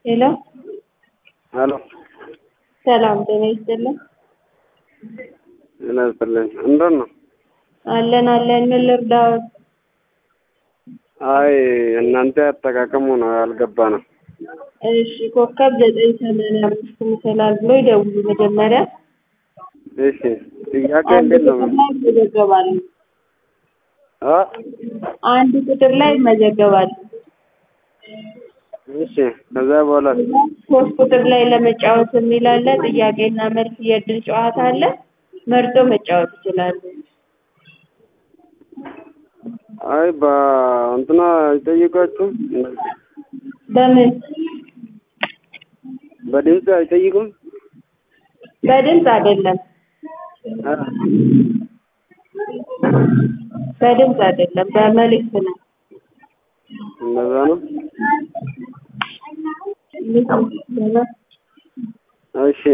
ሄሎ ሄሎ ሰላም ጤና ይስጥልን። ጤና ይስጥልኝ። እንደት ነው? አለን አለን። ምን ልርዳዎት? አይ እናንተ አጠቃቀሙ ነው ያልገባ ነው። እሺ ኮከብ ዘጠኝ ሰማንያ አምስት ይመስላል ብሎ ይደውሉ መጀመሪያ። እሺ ጥያቄ አንድ እንዴት ነው? ቁጥር ላይ ይመዘገባሉ። አ አንድ ቁጥር ላይ ይመዘገባሉ። እሺ ከዛ በኋላ ሶስት ቁጥር ላይ ለመጫወት የሚል አለ። ጥያቄና መልስ የእድል ጨዋታ አለ። መርጦ መጫወት ይችላሉ። አይ በእንትና አይጠይቃችሁም? በምን በድምፅ አይጠይቁም? በድምፅ አይደለም፣ አ በድምፅ አይደለም፣ በመልእክት ነው። እንደዛ ነው። እሺ